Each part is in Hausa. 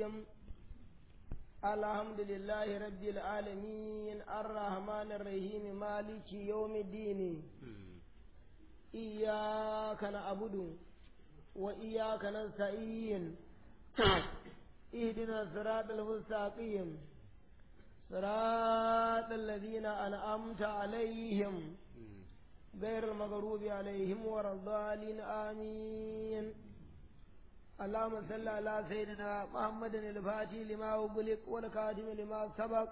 الرجيم الحمد لله رب العالمين الرحمن الرحيم مالك يوم الدين إياك نعبد وإياك نستعين اهدنا الصراط المستقيم صراط الذين أنعمت عليهم غير المغضوب عليهم ولا الضالين آمين اللهم صل على سيدنا محمد الفاتح لما أغلق والكاتم لما سبق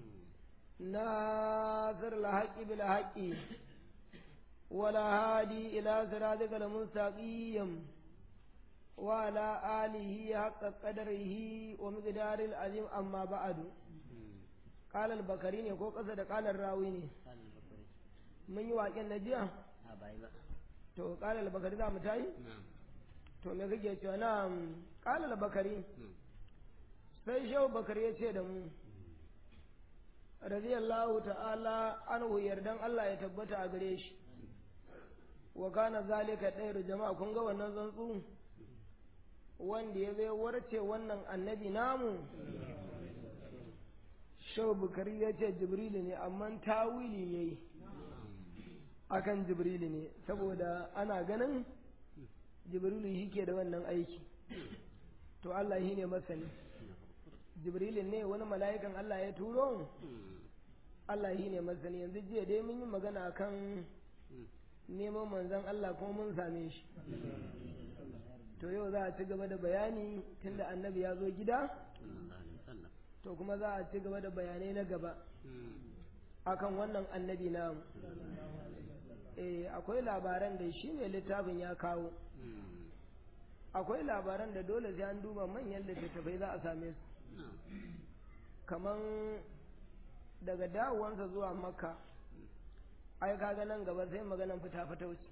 ناصر الحق بالحق ولا هادي إلى صراطك المستقيم وعلى آله حق قدره ومقدار العظيم أما بعد قال البكري ne ko ƙasa da ƙalar rawi ne mun yi waƙen na jiya to ƙalar albakari za mu tayi to me kake cewa na ƙalar albakari sai shehu bakari ya ce da mu radiyallahu ta'ala anhu yardan Allah ya tabbata a gare shi wa kana zalika ɗayar jama'a kun ga wannan tsuntsu wanda ya zai warce wannan annabi namu shau bukari ya ce jibrilu ne amma tawili ya yi akan jibrilu ne saboda ana ganin jibrilu shi ke da wannan aiki to Allah shi ne masani jibrilu ne wani mala'ikan Allah ya turo Allah shi ne masani yanzu jiya dai mun yi magana kan neman manzon Allah kuma mun same shi to yau za a ci gaba da bayani tunda annabi ya zo gida to kuma za a ci gaba da bayanai na gaba akan wannan annabi namu eh akwai labaran da shi ne littafin ya kawo akwai labaran da dole sai an duba manyan littattafai za a same su kaman daga dawowansa zuwa makka ai kaga nan gaba sai maganan fita fita wuce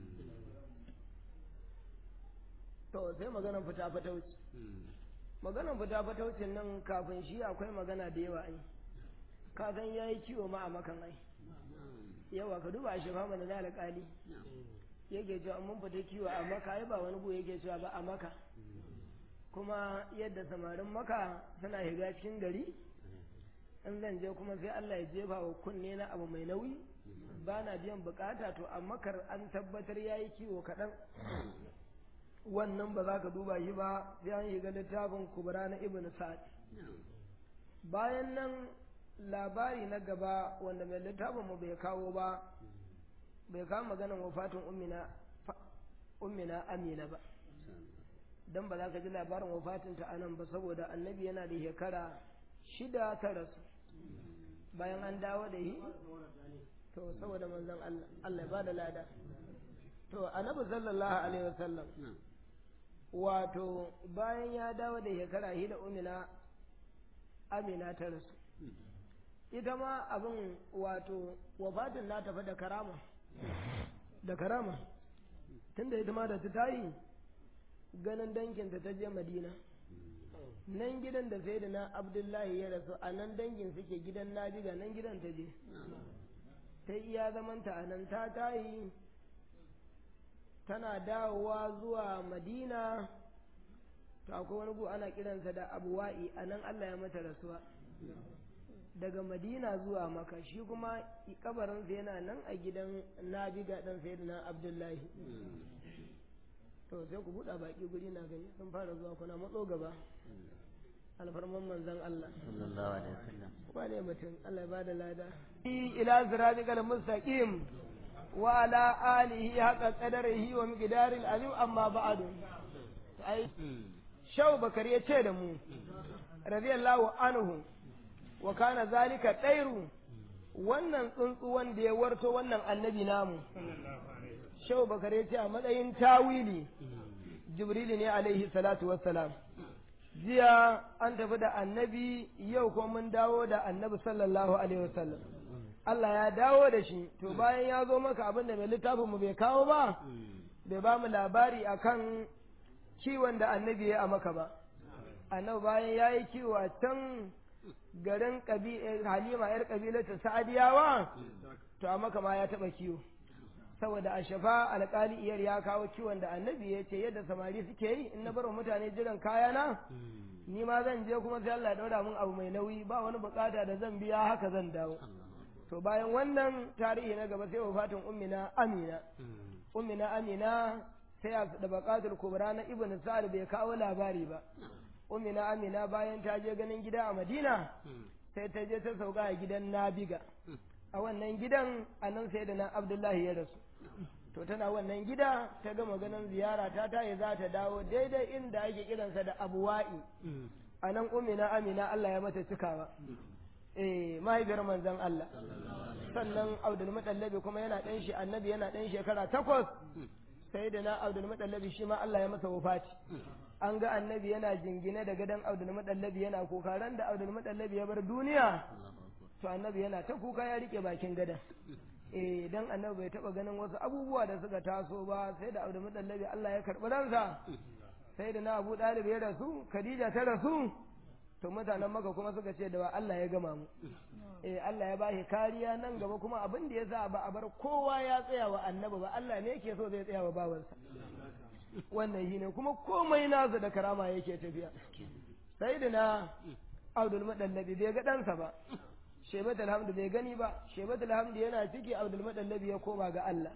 to sai maganan fita fita wuce maganan fita fita wuce nan kafin shi akwai magana da yawa ai ka san yayi kiwo ma a makan ai yawa ka duba shi fama da alƙali yake cewa mun fita kiwo a maka ai ba wani gu yake cewa ba a maka kuma yadda samarin maka suna shiga cikin gari in zan je kuma sai Allah ya jefa wa kunne na abu mai nauyi ba na biyan bukata to a makar an tabbatar ya yi kiwo kaɗan wannan ba za ka duba shi ba sai an shiga littafin kubra na ibn sa'ad bayan nan labari na gaba wanda mai littafin mu bai kawo ba bai kawo maganan wafatin ummina ummina amina ba dan ba za ka ji labarin wafatinta a nan ba saboda annabi yana da shekara shida ta rasu bayan an dawo da shi to saboda manzon Allah Allah ba da lada to annabi sallallahu alaihi wasallam wato bayan ya dawo da shekara hida umina amina ta rasu ita ma abin wato wafatin na tafi da karama da karama tunda ita ma da ta tayi ganin danginta ta je madina nan gidan da sai da na abdullahi ya rasu a nan dangin suke gidan nabiga nan gidan ta je ta iya zamanta a nan ta tayi tana dawowa zuwa madina to akwai wani gu ana kiransa da abuwa'i a nan allah ya mata rasuwa daga madina zuwa maka shi kuma kabarinsa yana nan a gidan nabiga dan sai da na abdullahi to sai ku buɗa baki guri na gani sun fara zuwa kuna matso gaba alfarman manzan Allah sallallahu alaihi wasallam ba ne mutum Allah ya bada lada ila siratikal mustaqim wa ala alihi haqa qadarihi wa miqdaril azim amma ba'du ai shau bakari ya ce da mu radiyallahu anhu wa kana zalika dairu wannan tsuntsu wanda ya warto wannan annabi namu shau bakari ya ce a matsayin tawili jibrilu ne alaihi salatu wassalam jiya an tafi da annabi yau ko mun dawo da annabi sallallahu alaihi wasallam Allah ya dawo da shi to bayan ya zo maka abin da mai littafin mu bai kawo ba bai ba mu labari akan kiwon da annabi ya a maka ba annabi bayan ya yi kiwo a can garin halima yar kabilar sa'adiyawa to a maka ma ya taɓa kiwo saboda a shafa alƙali iyar ya kawo kiwon da annabi ya ce yadda samari suke yi in na bar mutane jiran kayana ni ma zan je kuma sai Allah ya ɗaura min abu mai nauyi ba wani bukata da zan biya haka zan dawo to bayan wannan tarihi na gaba sai wafatin ummina amina ummina amina sai da bakatul kubra na ibn sa'ad bai kawo labari ba ummina amina bayan ta je ganin gida a madina sai ta je ta sauka a gidan nabiga a wannan gidan a nan sai da na abdullahi ya rasu to tana wannan gida ta gama ganin ziyara ta tayi za ta dawo daidai inda ake kiransa da abuwa'i a nan ummina amina Allah ya mata cikawa eh mahaifiyar manzon Allah sannan Abdul Mutallabi kuma yana ɗan shi annabi yana ɗan shekara takwas sai da na Abdul Mutallabi shi ma Allah ya masa wafati an ga annabi yana jingine da gadon Abdul Mutallabi yana kuka ran da Abdul Mutallabi ya bar duniya to annabi yana ta kuka ya rike bakin gadon eh dan annabi bai taba ganin wasu abubuwa da suka taso ba sai da Abdul Mutallabi Allah ya karɓi ransa sai da na Abu Dalib ya rasu Khadija ta rasu to mutanen maka kuma suka ce da ba Allah ya gama mu eh Allah ya bashi kariya nan gaba kuma abin da ya sa ba a bar kowa ya tsaya wa annabi ba Allah ne yake so zai tsaya wa bawansa wannan shine kuma komai nasa da karama yake tafiya sai da na Abdul Madallabi bai ga ɗansa ba Shebat alhamdu bai gani ba Shebat alhamdu yana ciki Abdul Madallabi ya koma ga Allah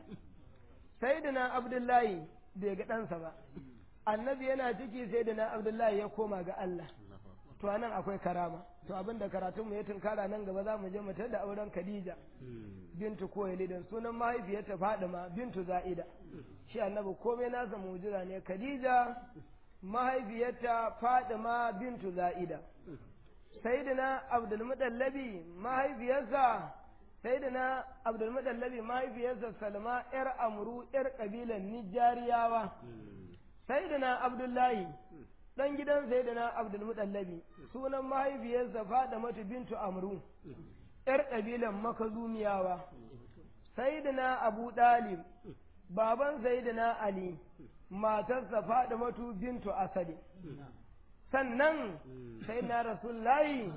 sai da na Abdullahi bai ga ɗansa ba annabi yana ciki sai da na Abdullahi ya koma ga Allah to anan akwai karama to abinda karatun mu ya tunkara nan gaba za mu je mu da auren Khadija bintu Kuwailid sunan mahaifiyarta Fadima bintu Za'ida shi annabi komai nasa mu'jiza ne Khadija mahaifiyarta Fadima bintu Za'ida sayyidina Abdul Mudallabi mahaifiyarsa sayyidina Abdul Mudallabi mahaifiyarsa Salma yar Amru yar kabilan Nijariyawa sayyidina Abdullahi dan gidan sayyidina Abdul Mutallabi sunan mahaifiyarsa Fadimatu bintu Amru yar kabilan Makazumiyawa sayyidina Abu Dalib baban sayyidina Ali matarsa Fadimatu bintu Asadi sannan sayyidina Rasulullahi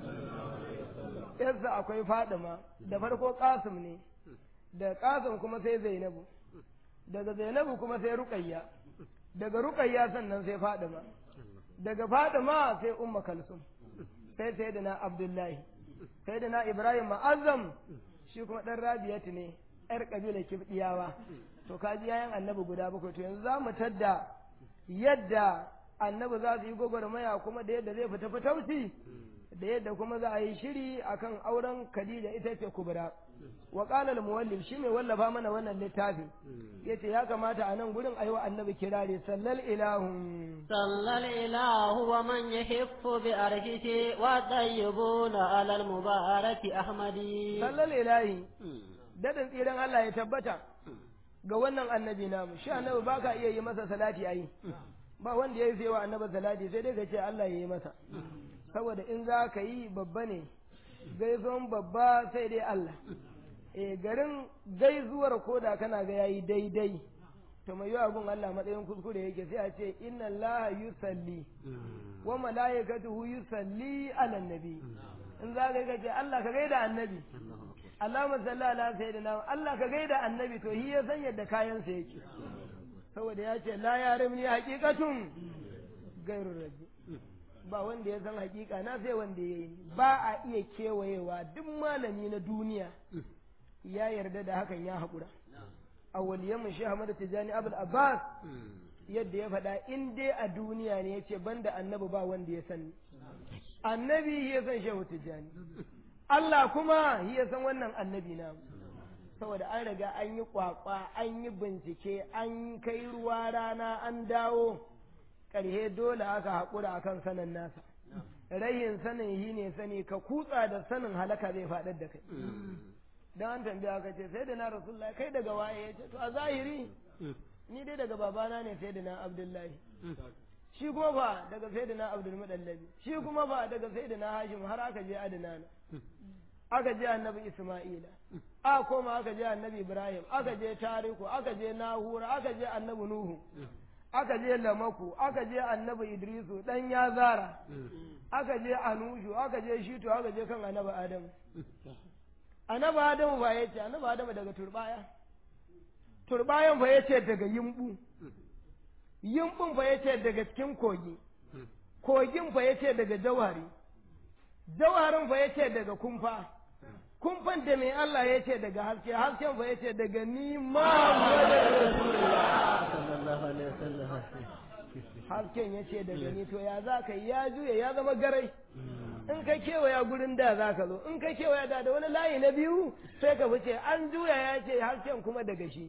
yarsa akwai Fadima da farko Qasim ne da Qasim kuma sai Zainabu daga Zainabu kuma sai Ruqayya daga Ruqayya sannan sai Fadima daga Fadima sai Umma Kalsum sai Sayyidina Abdullahi Sayyidina Ibrahim Ma'azzam shi kuma dan Rabiyatu ne yar kabilar Kibdiyawa to kaji yayan Annabi guda bakwai to yanzu za mu tadda yadda Annabi za su yi gwagwarmaya kuma da yadda zai fita fitauci da yadda kuma za a yi shiri akan auren Khadija ita ce Kubra wa qala al-muwallif shi mai wallafa mana wannan littafin yace ya kamata a nan gurin ayi wa annabi kirari sallal ilahu sallal ilahu wa man yahiffu bi arshihi wa tayyibuna ala al-mubaraki ahmadi sallal ilahi dadin tsiran Allah ya tabbata ga wannan annabi namu shi annabi baka iya yi masa salati ayi ba wanda ya yi wa annabi salati sai dai ka ce Allah ya yi masa saboda in za ka yi babba ne gaisuwan babba sai dai Allah e garin gaisuwar koda kana ga yayi daidai to mai yawa gun Allah matsayin kuskure yake sai a ce inna Allah yusalli wa malaikatuhu yusalli ala nabi in za ka ce Allah ka gaida annabi Allahumma salli ala sayyidina Allah ka gaida annabi to shi ya san yadda kayan sa yake saboda ya ce la yarimni haqiqatun gairur rabbi ba wanda ya san hakika na sai wanda ya yi ba a iya kewayewa duk malami na duniya ya yarda da hakan ya haƙura a waliyan shi Ahmad Tijani Abul Abbas yadda ya faɗa in dai a duniya ne yace banda annabi ba wanda ya sani annabi ya san Shehu Tijani Allah kuma ya san wannan annabi na saboda an riga an yi kwakwa an yi bincike an kai ruwa rana an dawo ƙarhe dole aka haƙura akan sanin nasa rayin sanin shi ne sani ka kutsa da sanin halaka zai faɗar da kai don an tambaya ka ce sai da na rasulullah kai daga waye ya ce to a zahiri ni dai daga babana ne sai da na abdullahi shi kuma ba daga sai da na abdul mudallabi shi kuma ba daga sai da na hashim har aka je adnana aka je annabi isma'ila a koma aka je annabi ibrahim aka je tariku aka je nahura aka je annabi nuhu aka je lamaku aka je annabi idrisu dan ya zara aka je anushu aka je shitu aka je kan annabi adamu annabi adamu ba ya ce annabi adamu daga turbaya turbayan fa yace daga yimbu yimbun fa yace daga cikin kogi kogin fa yace daga jawhari jawharin fa yace daga kumfa kumfan da mai Allah yace daga haske hasken fa yace daga ni hasken yace daga ni to ya za ka ya juya ya zama garai in ka kewaya gurin da za ka zo in ka kewaya da da wani layi na biyu sai ka fice an juya ya ce hasken kuma daga shi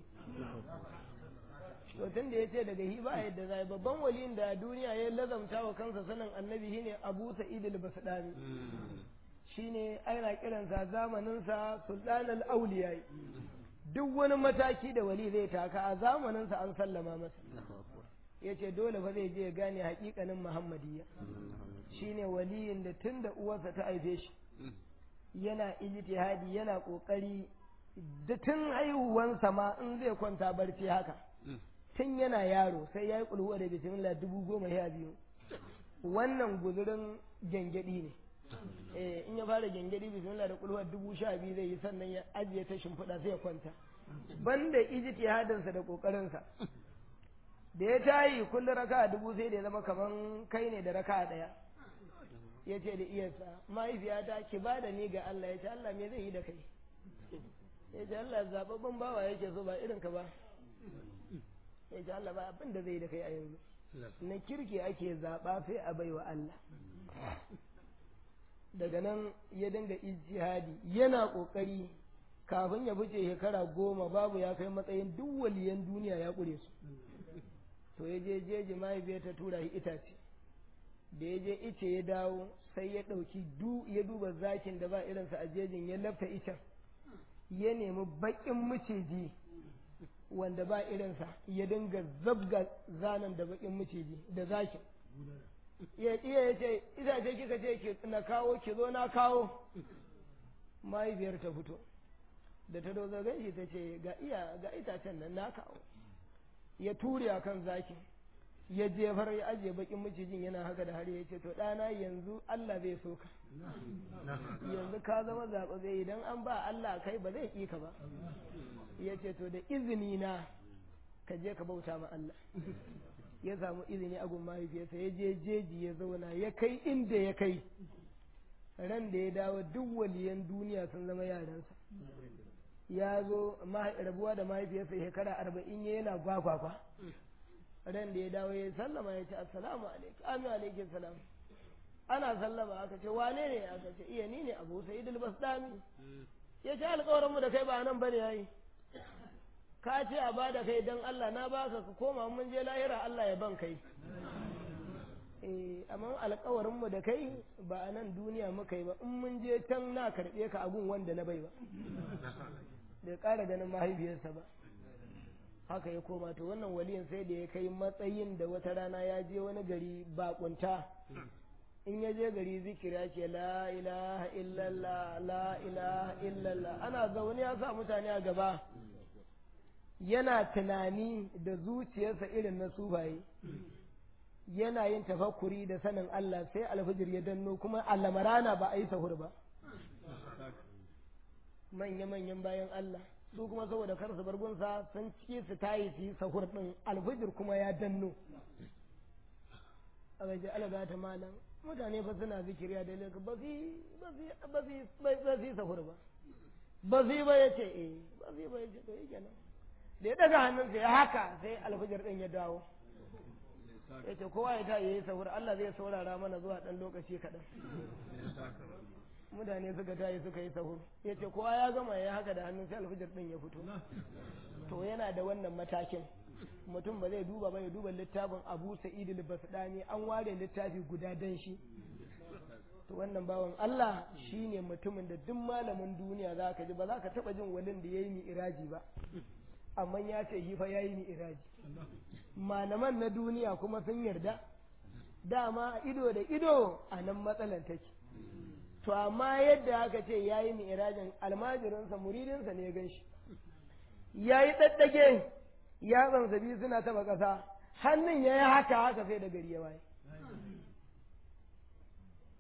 to tun da ya ce daga hi ba yadda zai babban waliyin da duniya ya lazamta wa kansa sanin annabi shine abu sa'id al-basdani shine ana kiransa zamaninsa sultanul auliya duk wani mataki da wali zai taka a zamaninsa an sallama masa ya ce dole fa zai je ya gane hakikanin muhammadiyya shine waliyin da tun da uwarsa ta haife shi yana ijtihadi yana kokari da tun haihuwansa ma in zai kwanta barci haka tun yana yaro sai ya yi kulhuwa da bismillah dubu goma sha biyu wannan guzurin gyangyaɗi ne eh in ya fara gyangyaɗi bismillah da kulhuwa dubu sha biyu zai yi sannan ya ajiye ta shimfiɗa sai ya kwanta banda ijtihadinsa da kokarinsa da ya tayi kullum raka dubu sai da ya zama kaman kai ne da raka ɗaya ya ce da iyarsa mahaifiyata ki ba da ni ga Allah ya ce Allah me zai yi da kai ya ce Allah zaɓaɓɓen bawa yake so ba irin ka ba ya ce Allah ba abin da zai yi da kai a yanzu na kirki ake zaɓa sai a baiwa Allah daga nan ya dinga ijtihadi yana ƙoƙari kafin ya fice shekara goma babu ya kai matsayin duk waliyan duniya ya ƙure su to ya je jeji mahaifiyar ta tura shi itace da ya je ice ya dawo sai ya ɗauki du ya duba zakin da ba irinsa a jejin ya lafta icen ya nemi baƙin miciji wanda ba irinsa ya dinga zabga zanen da baƙin miciji da zakin ya iya ya ce itace kika ce na kawo ki zo na kawo mahaifiyar ta fito da ta dozo ganshi ta ce ga iya ga itacen nan na kawo ya ture a kan zakin ya jefar ya ajiye bakin macijin yana haka da har ya ce to ɗana yanzu Allah zai so ka yanzu ka zama zaɓe idan an ba Allah kai ba zai ƙi ka ba ya ce to da izini na ka je ka bauta ma Allah ya samu izini a gun mahaifiyarsa ya je jeji ya zauna ya kai inda ya kai ran da ya dawo duk waliyan duniya sun zama yaransa ya zo rabuwa da mahaifiyarsa shekara arba'in ya yana gwagwagwa ran da ya dawo ya sallama ya ce assalamu alaikum amin alaikum salam ana sallama aka ce wane ne aka ce iya ni ne abu sa'id al-basdami ya ce alƙawarin mu da kai ba nan bane yayi ka ce a bada kai dan Allah na baka ka koma mun je lahira Allah ya ban kai eh amma alƙawarin mu da kai ba a nan duniya muka yi ba in mun je can na karɓe ka abun wanda na bai ba bai ƙara ganin mahaifiyarsa ba haka ya koma to wannan waliyin sai da ya kai matsayin da wata rana ya je wani gari bakunta in ya je gari zikira ce la ilaha illallah la ilaha illallah ana zaune ya sa mutane a gaba yana tunani da zuciyarsa irin na sufaye yana yin tafakkuri da sanin Allah sai alfijir ya danno kuma alamarana ba a yi sahur ba manya-manyan bayan Allah su kuma saboda kar su bargunsa sun ci su tayi su yi sahur din alfijir kuma ya danno a gaji alaga ta malam mutane fa suna zikiriya da laka ba su yi sahur ba ba su yi ba ya ce eh ba su yi ba ya ce to yake nan da ya daga hannunsa ya haka sai alfijir din ya dawo ya ce kowa ya ta yi sahur Allah zai saurara mana zuwa ɗan lokaci kaɗan mutane suka tayi suka yi sahur ya ce kowa ya gama ya haka da hannun sai alfijir ɗin ya fito to yana da wannan matakin mutum ba zai duba ba ya duba littafin abu sa'id basdani an ware littafi guda dan shi to wannan bawan Allah shine mutumin da duk malamin duniya za ka ji ba za ka taɓa jin walin da ya yi iraji ba amma ya ce shi fa ya yi iraji malaman na duniya kuma sun yarda dama ido da ido a nan matsalar take to amma yadda aka ce ya yi mi'irajin almajirinsa muridinsa ne ya gan shi ya yi ɗaɗɗage yatsansa biyu suna taɓa ƙasa hannun ya yi haka haka sai da gari ya waye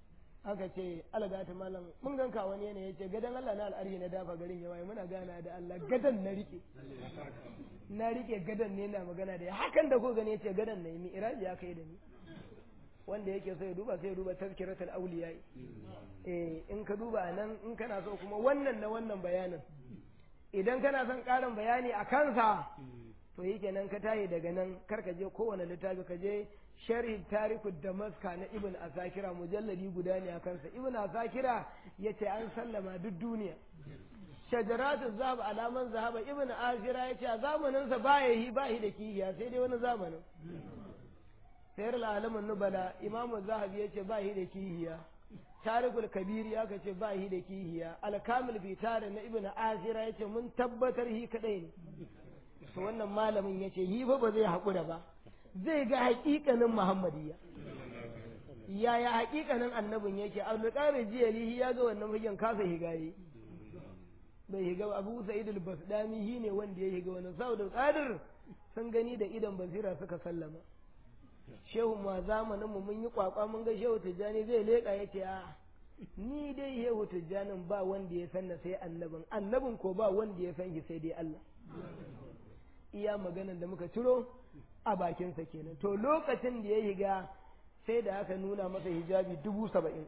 aka ce algata malam mun ganka wani yanayi ya ce gadan Allah na al'arhi na dafa garin yawa muna gana da Allah gadan na rike na rike gadan ne na magana da ya hakan da ko gani ya ce gadan na yi mi iraji ya kai da ni wanda yake so ya duba sai ya duba tazkiratul awliya eh in ka duba nan in kana so kuma wannan na wannan bayanin idan kana son karin bayani a kansa to yi kenan ka tayi daga nan kar ka je kowane littafi ka je sharhi tariku damaska na ibn asakira mujalladi guda ne a kansa ibn asakira ya ce an sallama duk duniya shajaratu zahab alaman zahaba ibn asira ya ce a zamaninsa ba ya yi ba da kihiya sai dai wani zamanin sayar alamun nubala imamu zahabi ya ce ba yi da kihiya tarikul kabiri aka ce ba yi da kihiya alkamil fitare na ibn asira ya ce mun tabbatar hi kadai ne to wannan malamin ya ce yi fa ba zai haƙura ba zai ga haƙiƙanin muhammadiyya yaya haƙiƙanin annabin yake abdulkadir jiyali ya ga wannan fagen kasa higaye bai higa abu sa'id al-basdami shi ne wanda ya higa wannan saboda qadir sun gani da idan basira suka sallama shehu ma zamanin mu mun yi kwakwa mun ga shehu tijjani zai leka yace a ni dai shehu tijjanin ba wanda ya sanna sai annabin annabin ko ba wanda ya san shi sai dai Allah iya maganan da muka ciro a bakinsa kenan to lokacin da ya higa sai da aka nuna masa hijabi dubu saba'in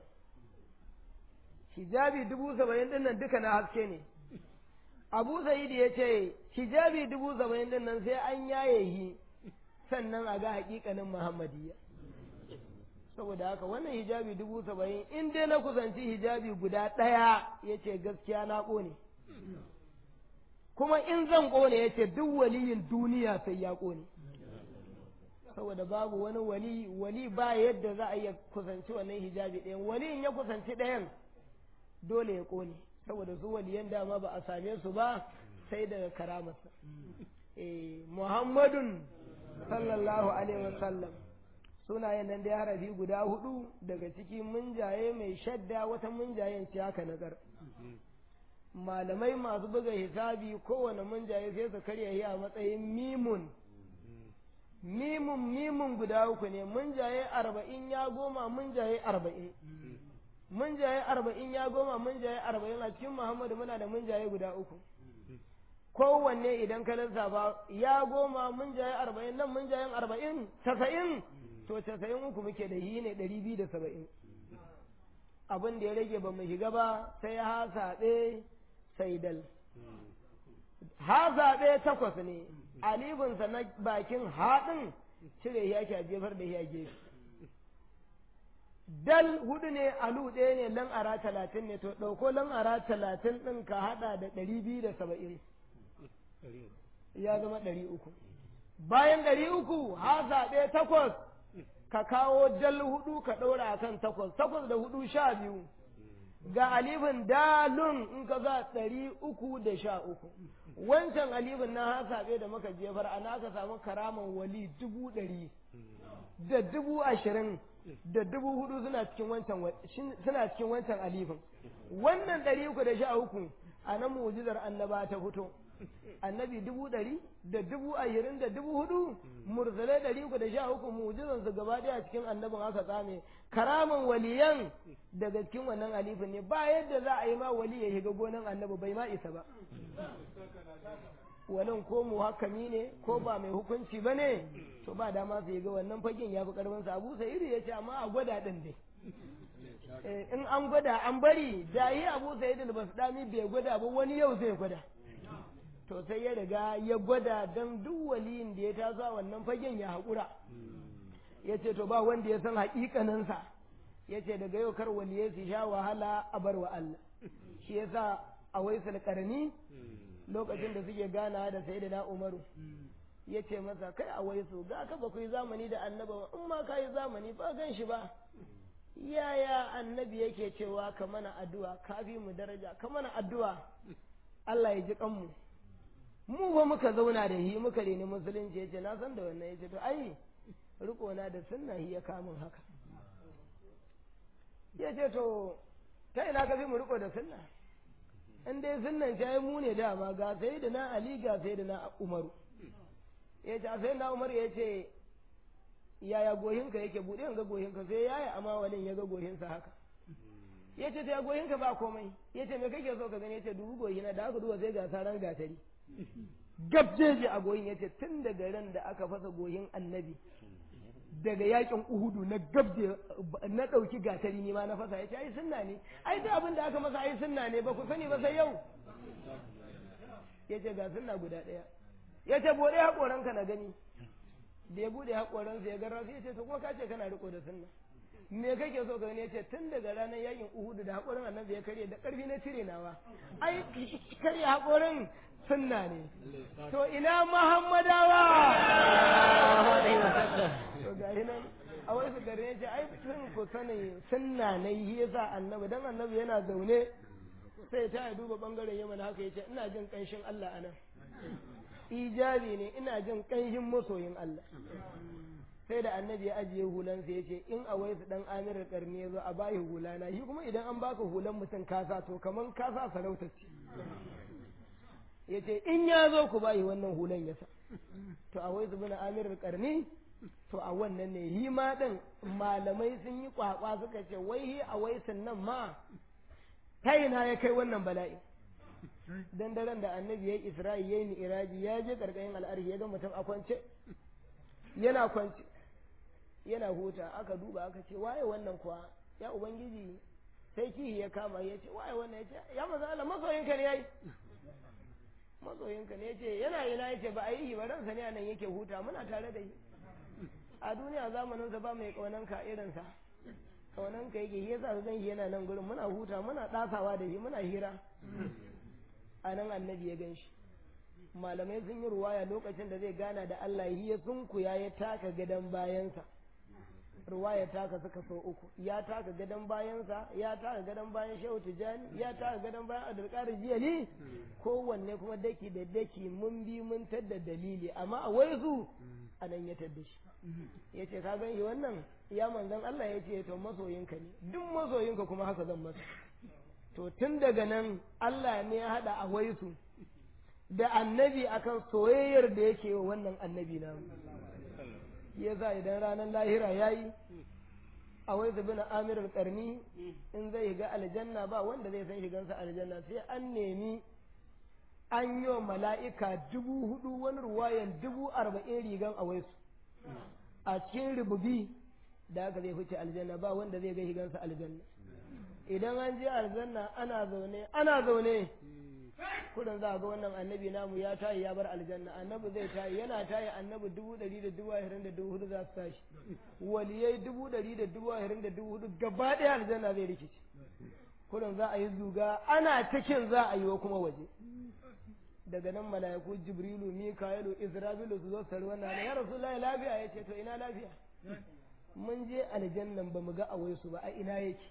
hijabi dubu saba'in din nan duka na haske ne abu sa'id ya ce hijabi dubu saba'in din nan sai an yaye shi sannan a ga hakikanin muhammadiyya saboda haka wannan hijabi dubu saba'in in dai na kusanci hijabi guda ɗaya ya ce gaskiya na ƙone kuma in zan ƙone ya ce duk waliyin duniya sai ya ƙone saboda babu wani wali wali ba yadda za a iya kusanci wannan hijabi ɗayan wali in ya kusanci ɗayan dole ya ƙone saboda su waliyan dama ba a same su ba sai daga karamarsa eh muhammadun sallallahu alaihi wasallam sunayen nan da harafi guda hudu daga ciki munjaye mai shadda wata munjayen ce haka nazar malamai masu buga hisabi kowane munjaye sai su karya shi a matsayin mimun mimun mimun guda uku ne munjaye arba'in ya goma munjaye arba'in munjaye arba'in ya goma munjaye arba'in a cikin muhammadu muna da munjaye guda uku kowanne idan ka lissafa ya goma munjaye arba'in nan munjayen arba'in casa'in to casa'in uku muke da yi ne ɗari biyu da saba'in abin da ya rage ba mu shiga ba sai ha saɓe sai dal ha zaɓe takwas ne alifinsa na bakin haɗin cire ya ke jefar da ya gefe dal hudu ne alu ɗaya ne lan ara talatin ne to ɗauko lan ara talatin ɗin ka haɗa da ɗari biyu da saba'in ya zama ɗari uku bayan ɗari uku ha zaɓe takwas ka kawo dal hudu ka ɗora a kan takwas takwas da hudu sha biyu ga alifin dalun in ka za ɗari uku da sha uku wancan alifin na hasabe da muka jefar ana aka samu karaman wali dubu ɗari da dubu ashirin da dubu hudu suna cikin wancan suna cikin wancan alifin wannan ɗari uku da sha uku a nan mu'jizar annaba ta fito annabi dubu ɗari da dubu ashirin da dubu hudu mursalai ɗari uku da sha uku mu'jizan su gaba ɗaya cikin annabin aka tsame karaman waliyan daga cikin wannan alifin ne ba yadda za a yi ma wali ya shiga gonan annabi bai ma isa ba walin ko muhakkami ne ko ba mai hukunci ba ne to ba dama su ga wannan fagen ya fi karfin sa abu sai iri ya ce amma a gwada din dai in an gwada an bari da yi abu sai idil basu dami bai gwada ba wani yau zai gwada to sai ya riga ya gwada don duk waliyin da ya taso wannan fagen ya haƙura ya ce to ba wanda ya san haƙiƙaninsa ya ce daga yau kar waliyai su sha wahala a bar wa Allah shi yasa a waisal karni lokacin da suke gana da sai da umaru ya ce masa kai a waisu ga ka ba ku yi zamani da annaba in ma ka yi zamani ba gan shi ba yaya annabi yake cewa ka mana addu'a ka fi mu daraja ka mana addu'a Allah ya ji kanmu mu ba muka zauna da hi muka reni musulunci ya ce na san da wannan ya ce to ai riko na da sunna hi ya kamun haka ya ce to ta ina ka fi mu riko da sunna in dai sunnan ta yi mu ne dama ga sai da na ali ga sai da na umaru ya ce a sai na umaru ya ce yaya gohinka yake buɗe ga gohinka sai yaya amma walin ya ga gohinsa haka ya ce ta goyin ka ba komai ya ce me kake so ka gani ya ce dubu goyi na da aka duba sai ga saran gatari gabjeji a goyin ya ce tun daga ran da aka fasa goyin annabi daga yakin uhudu na gabje na ɗauki gatari ne ma na fasa ya ce ai sunna ne ai duk abin da aka masa ai sunna ne ba ku sani ba sai yau ya ce ga sunna guda ɗaya ya ce bude haƙoranka na gani da ya bude haƙoransa ya garra sai ya ce to ko ka ce kana riko da sunna me kake so ka gani ya ce tun daga ranar yakin uhudu da haƙorin annabi ya karye da ƙarfi na cire nawa ai karye haƙorin sunna ne to ina muhammadawa to ga nan a wai su gare ya ce ai sun ku sani sunna ne yi yasa annabi dan annabi yana zaune sai ta duba bangaren yaman haka ya ce ina jin ƙanshin Allah anan ijabi ne ina jin ƙanshin masoyin Allah sai da annabi ya ajiye hulansa ya ce in a waisu dan amir karni ya zo a bayi hulana shi kuma idan an baka hulan mutum kasa to kaman kasa sarauta ce ya ce in ya zo ku bayi wannan hulan ya sa to a waisu bin amir karni to a wannan ne hi ma din malamai sun yi kwakwa suka ce wai hi a waisun nan ma ta ina ya kai wannan bala'i dan daren da annabi ya yi isra'i ya yi mi'iraji ya je karkashin al'arhi ya ga mutum a kwance yana kwance yana huta aka duba aka ce waye wannan kuwa ya ubangiji sai kihi ya kama ya ce waye wannan ya ce ya maza Allah masoyinka ne yayi masoyinka ne ya ce yana ina ya ce ba a yi ba ransa ne a nan yake huta muna tare da shi a duniya zamanin sa ba mai kaunanka irinsa kaunanka yake shi yasa zan shi yana nan gurin muna huta muna dasawa da shi muna hira a nan annabi ya gan shi malamai sun yi ruwaya lokacin da zai gana da Allah ya sunkuya ya taka gadon bayansa ruwaya taka suka so uku ya taka gadon bayansa ya taka gadon bayan shehu tijani ya taka gadon bayan adalƙar jiyali kowanne kuma daki da daki mun bi mun tadda dalili amma a wai su a nan ya tadda shi ya ce ka gan shi wannan ya manzan Allah ya ce to masoyinka ne duk masoyinka kuma haka zan masa to tun daga nan Allah ne ya haɗa a waisu da annabi akan soyayyar da yake wa wannan annabi na ya za idan ranar lahira ya yi a wai zabi na amirar karni in zai ga aljanna ba wanda zai san shigansa aljanna sai an nemi an yi wa mala'ika dubu hudu wani ruwayan dubu arba'in rigan a waisu a cikin rububi da aka zai fice aljanna ba wanda zai ga shigansa aljanna idan an je aljanna ana zaune ana zaune kudin za a ga wannan annabi namu ya tayi ya bar aljanna annabi zai tayi yana tayi annabi dubu ɗari da dubu ashirin da dubu hudu za su tashi waliyai dubu ɗari da dubu ashirin da dubu hudu gaba ɗaya aljanna zai rikici kudin za a yi zuga ana cikin za a yi wa kuma waje daga nan mala'iku jibrilu mika'ilu isra'ilu su zo su tari wannan ya rasulullahi lafiya ya ce to ina lafiya mun je aljannan ba mu ga awai su ba a ina yake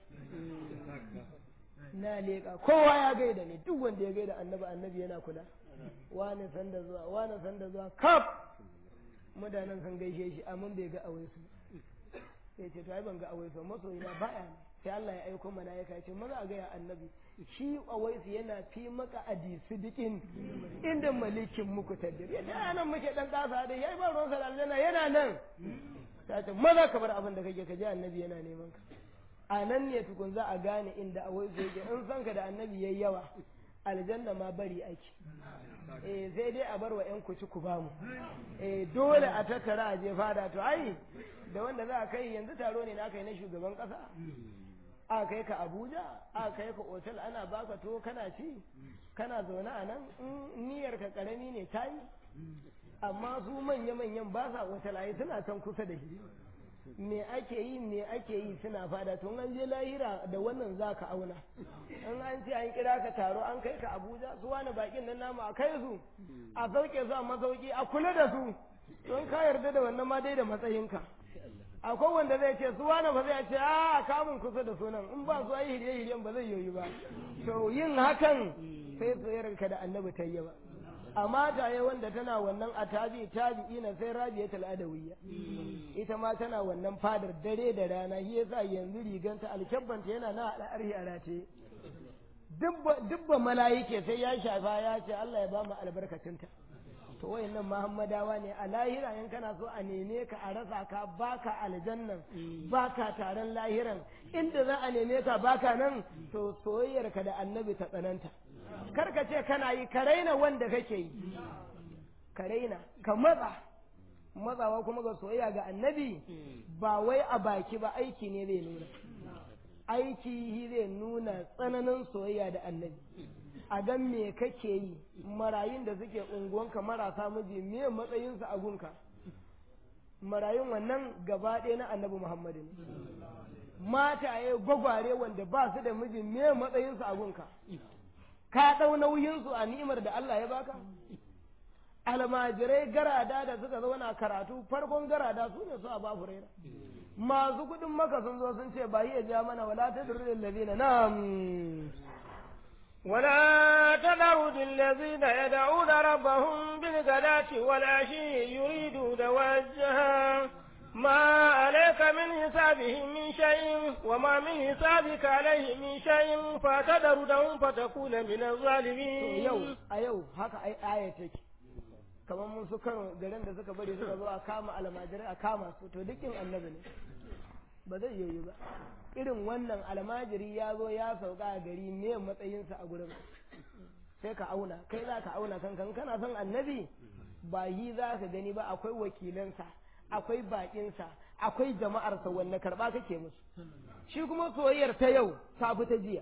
na leƙa kowa ya gaida ne duk wanda ya gaida annabi annabi yana kula wani sanda zuwa wani sanda zuwa kaf mutanen sun gaishe shi amma bai ga awai su sai ce to ai ban ga awai su masoyi na baya ne sai Allah ya aiko malaika ce maza a gaya annabi shi awai su yana fi maka adisi dikin inda malikin muku tadir yadda nan muke dan kasa da yayi ba ruwan sa aljanna yana nan ta ce maza ka bar abin da kake ka ji annabi yana neman ka a nan ne tukun za a gane inda a wai yake in san ka da annabi yayi yawa aljanna ma bari ake eh sai dai a bar wa yan kuci ku bamu eh dole a tattara a je fada to ai da wanda za a kai yanzu taro ne na kai na shugaban kasa a kai ka Abuja a kai ka otal ana baka to kana ci kana zaune a nan in niyyar ka karami ne tayi amma su manya-manyan ba sa wata layi suna can kusa da shi me ake yi me ake yi suna fada to an je lahira da wannan za ka auna in an ce an kira ka taro an kai ka abuja su wani bakin nan namu a kai su a sauke su a masauki a kula da su don ka yarda da wannan ma dai da matsayinka akwai wanda zai ce su wani ba zai ce a kamun kusa da sunan in ba su ayi hirye-hiryen ba zai yoyi ba to yin hakan sai soyayyarka da annabi ta yi ba amma taye wanda tana wannan a tabi tabi'ina sai rabiyatul adawiyya ita ma tana wannan fadar dare da rana shi yasa yanzu riganta alkyabbanta yana na al'arhi a rataye dubba mala'ike sai ya shafa ya ce Allah ya ba mu albarkacinta to wayannan muhammadawa ne a lahira in kana so a neme ka a rasa ka baka aljannan baka taron lahiran inda za a neme ka baka nan to soyayyar ka da annabi ta tsananta kar ka ce kana yi ka raina wanda kake yi ka raina ka matsa matsawa kuma ga soyayya ga annabi ba wai a baki ba aiki ne zai nuna aiki zai nuna tsananin soyayya da annabi a gan me kake yi marayun da suke unguwanka marasa miji me matsayinsu a gunka marayun wannan gaba ɗaya na annabi muhammadu ne mataye gwagware wanda ba su da miji me matsayinsu a gunka ka ɗau nauyinsu a ni'imar da Allah ya baka almajirai garada da suka zauna karatu farkon garada su ne su a babu raira masu kudin maka sun zo sun ce ba iya ja mana wala ta durrin ladina na'am ولا تذرد الذين يدعون ربهم بالغداة والعشي يريدون وجها ما عليك من حسابهم من شيء وما من حسابك عليه من شيء فتذرهم فتكون من الظالمين yau a yau haka ai aya take kamar mun su karo garin da suka bari suka zo a kama almajirai a kama su to dukkin annabi ne ba zai yi ba irin wannan almajiri ya zo ya sauka a gari ne matsayinsa a gurin sai ka auna kai za ka auna kankan kana son annabi ba yi za ka gani ba akwai wakilansa akwai bakinsa akwai jama'arsa wanne karba kake musu shi kuma soyayyar ta yau ta fi ta jiya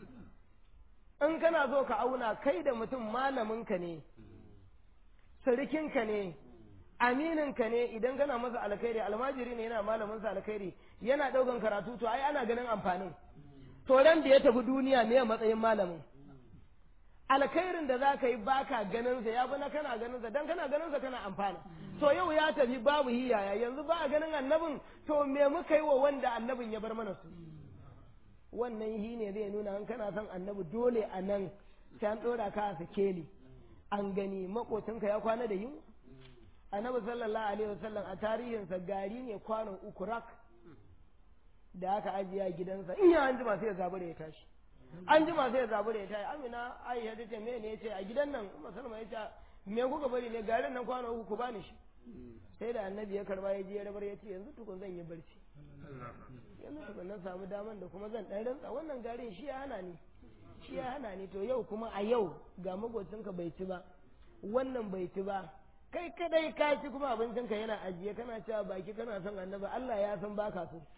in kana so ka auna kai da mutum malaminka ne sirikinka ne amininka ne idan kana masa alkhairi almajiri ne yana malamin sa alkhairi yana daukan karatu to ai ana ganin amfanin to ran da ya tafi duniya me matsayin malamin alkhairin da za ka yi baka ganin sa ya bi na kana ganin sa dan kana ganin sa kana amfana to yau ya tafi babu hiyaya yanzu ba a ganin annabin to me muka yi wa wanda annabin ya bar mana su wannan hi ne zai nuna an kana son annabi dole a nan sai an ɗora ka a sikeli an gani makocinka ya kwana da yunwa annabi sallallahu alaihi wasallam a tarihinsa gari ne kwanon uku rak da aka ajiye a gidansa in ya an jima sai ya zabi da ya tashi an jima sai ya zabi da ya tashi amina aisha ta ce me ne ya ce a gidan nan musulma ya ce me kuka bari ne garin nan kwanon uku ku bani shi sai da annabi ya karba ya je ya rabar ya ce yanzu tukun zan yi barci yanzu tukun na samu daman da kuma zan dan rantsa wannan garin shi ya hana ni shi ya hana ni to yau kuma a yau ga magocinka bai ci ba wannan bai ci ba kai kadai ka ci kuma abincinka yana ajiye kana cewa baki kana son annabi Allah ya san baka so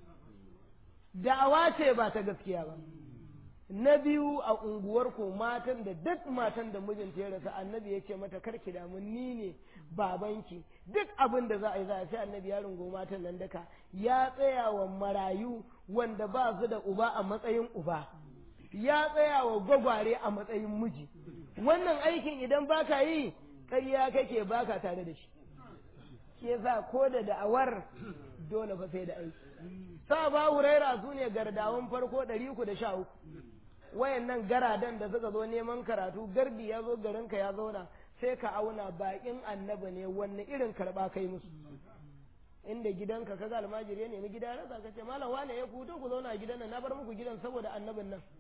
da'awa ce ba ta gaskiya ba na biyu a unguwar ko matan da duk matan da mijinta ya rasa annabi ya ce mata karki damu ni ne babanki duk abin da za a yi za a sai annabi ya rungo matan nan daka ya tsaya wa marayu wanda ba su da uba a matsayin uba ya tsaya wa gwagware a matsayin miji wannan aikin idan baka yi ƙarya kake baka tare da shi ke sa ko da da'awar dole fa sai da aiki sa ba huraira su ne gardawan farko ɗari uku da sha uku wayannan garadan da suka zo neman karatu gardi ya zo garinka ya zauna sai ka auna baƙin annabi ne wanne irin karɓa kai musu inda gidanka kaga almajiri ya nemi gida rasa ka ce malam wane ya kuto ku zauna a gidan nan na bar muku gidan saboda annabin nan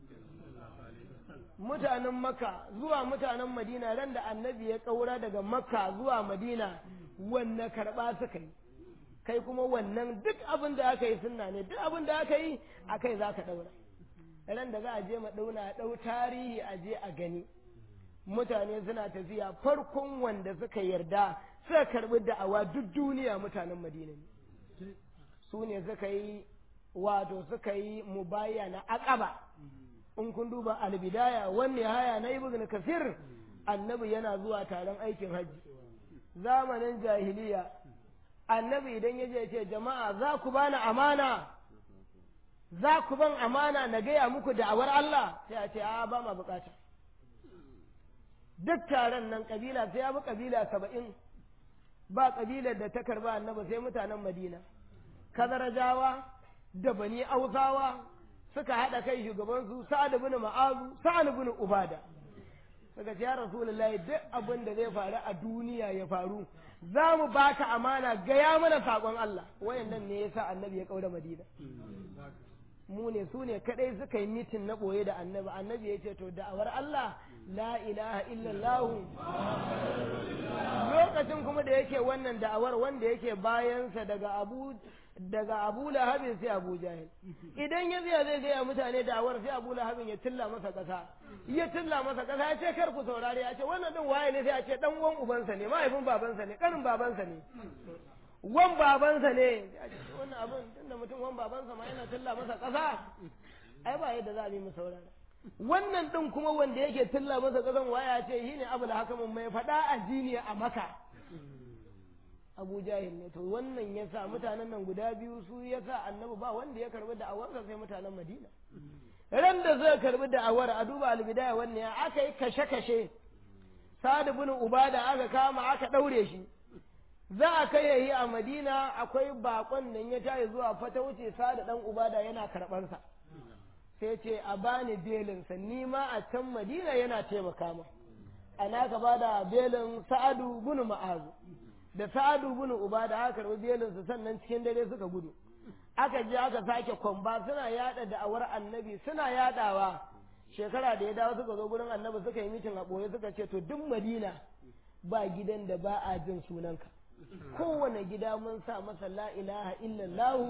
mutanen makka zuwa mutanen madina ran da annabi ya kaura daga makka zuwa madina wanne karɓa suka yi kai kuma wannan duk abin da aka yi sunna ne duk abin da aka yi a kai za ka ɗaura ran da za a je ma ɗauna a ɗau tarihi a je a gani mutane suna tafiya farkon wanda suka yarda suka karɓi da'awa duk duniya mutanen madina ne su ne suka yi wato suka yi mubaya na akaba in kun duba albidaya wanne haya na ibn kasir annabi yana zuwa taron aikin hajji zamanin jahiliya annabi idan ya je ce jama'a za ku bani amana za ku ban amana na gaya muku da'awar Allah sai a ce a ba ma bukata duk taron nan kabila sai ya bi kabila saba'in ba kabilar da ta karba annabi sai mutanen madina kazarajawa da bani ausawa suka haɗa kai shugabansu sa'ad bin ma'azu sa'ad bin ubada suka ce ya rasulullahi duk abin da zai faru a duniya ya faru za mu baka amana gaya mana saƙon Allah wayannan ne yasa annabi ya kaura madina mu ne su ne kadai suka yi mitin na boye da annabi annabi ya ce to da'awar Allah la ilaha illallah lokacin kuma da yake wannan da'awar wanda yake bayansa daga abu daga abu lahabin sai abu jahil idan ya zai zai gaya mutane da'awar sai abu lahabin ya tilla masa kasa ya tilla masa kasa ya ce kar ku saurare ya ce wannan din waye ne sai ya ce dan wan ubansa ne mahaifin babansa ne kanin babansa ne wan babansa ne wannan abin tunda mutum wan babansa ma yana tilla masa ƙasa ai ba yadda za a yi mu saurara wannan din kuma wanda yake tilla masa ƙasan waya ce shi ne abu da haka mun mai faɗa addini a maka abu jahil ne to wannan ya sa mutanen nan guda biyu su ya sa annabi ba wanda ya karbi da'awarsa sai mutanen madina ran da zai karbi da'awar a duba albidaya wannan ya aka yi kashe-kashe sa'ad bin ubada aka kama aka ɗaure shi za a kai yayi a madina akwai bakon nan ya tayi zuwa fata wuce sa da dan ubada yana karɓarsa sai ce a bani belinsa ni ma a can madina yana taimaka ma ana ka ba da belin sa'adu bin ma'azu da sa'adu bin ubada aka karɓi belinsa sannan cikin dare suka gudu aka je aka sake kwamba suna yada da'awar annabi suna yadawa shekara da ya dawo suka zo gurin annabi suka yi mitin a ɓoye suka ce to duk madina ba gidan da ba a jin sunanka kowane gida mun sa masa la ilaha illallah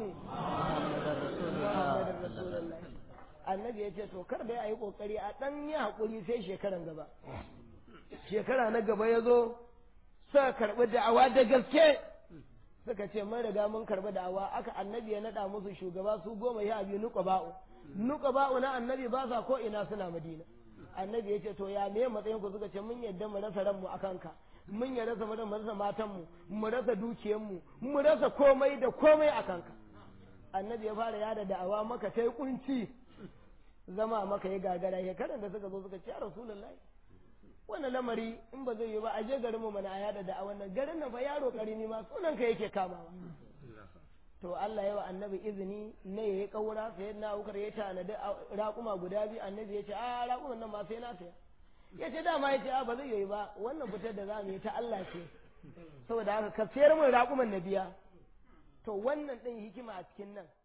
Muhammadur Rasulullah annabi ya ce to kar da yi kokari a dan yi hakuri sai shekaran gaba shekara na gaba ya zo suka karbi da'awa da gaske suka ce mun riga mun karbi da'awa aka annabi ya nada musu shugaba su goma ya biyu nuka ba'u nuka ba'u na annabi ba sa ko ina suna madina annabi ya ce to ya me matsayin ku suka ce mun yadda mu rasa ranmu akan ka mun ya rasa mu rasa matanmu mu rasa dukiyarmu mu rasa komai da komai a kanka annabi ya fara yada da'awa maka sai kunci zama maka ya gagara ya karan da suka zo suka ce rasulullahi wannan lamari in ba zai yi ba a je garin mu mana a yada da'awan nan garin nan fa yaro karimi ma sunan ka yake kamawa to Allah ya wa annabi izini ne yayi kaura sai na ukar ya tanadi raƙuma guda biyu annabi ya ce a raƙuman nan ma sai na saya ya ce dama ya ce a ba zai yi ba wannan fitar da za mu yi ta Allah ce saboda haka ka sayar min raƙuman na biya to wannan ɗin hikima a cikin nan